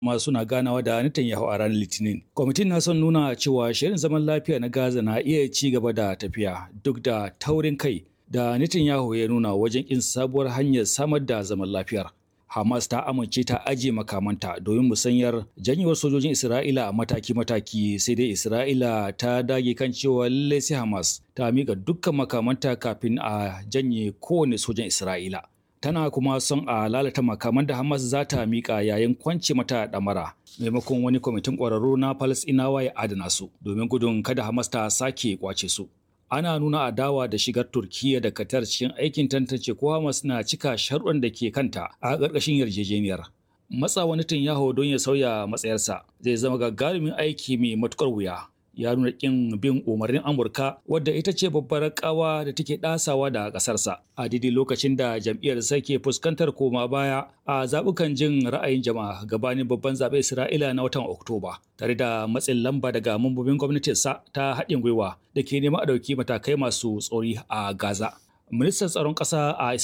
masu na ganawa da Netanyahu a ranar Litinin. Kwamitin na son nuna cewa shirin zaman lafiya na Gaza na iya ci gaba da tafiya duk da taurin kai da Netanyahu ya nuna wajen kin sabuwar hanyar samar da zaman lafiyar. Hamas ta amince ta ajiye makamanta domin musanyar janyewar sojojin Isra'ila a mataki-mataki sai dai Isra'ila ta dage kan cewa lallai sai Hamas ta miƙa dukkan makamanta kafin a janye kowane sojan Isra'ila. Tana kuma son a lalata makaman da Hamas za ta miƙa yayin kwance mata ɗamara maimakon wani kwamitin ƙwararru na Falasɗinawa ya adana su domin gudun kada Hamas ta sake kwace su. ana nuna adawa da shigar Turkiyya da Qatar cikin aikin tantance ko Hamas na cika sharuɗan da ke kanta a ƙarƙashin yarjejeniyar. Matsa wani Netanyahu don ya sauya matsayarsa zai zama gagarumin aiki mai matuƙar wuya. Ya nuna ƙin bin umarnin Amurka wadda ita ce babbar ƙawa da take ɗasawa da ƙasarsa a daidai lokacin da jam'iyyar ke fuskantar koma baya a zaɓukan jin ra'ayin jama'a gabanin babban zaɓen Isra'ila na watan Oktoba tare da matsin lamba daga mambobin gwamnatinsa ta haɗin gwiwa da ke neman a ɗauki matakai masu tsori a Gaza. Ministan tsaron ƙasa a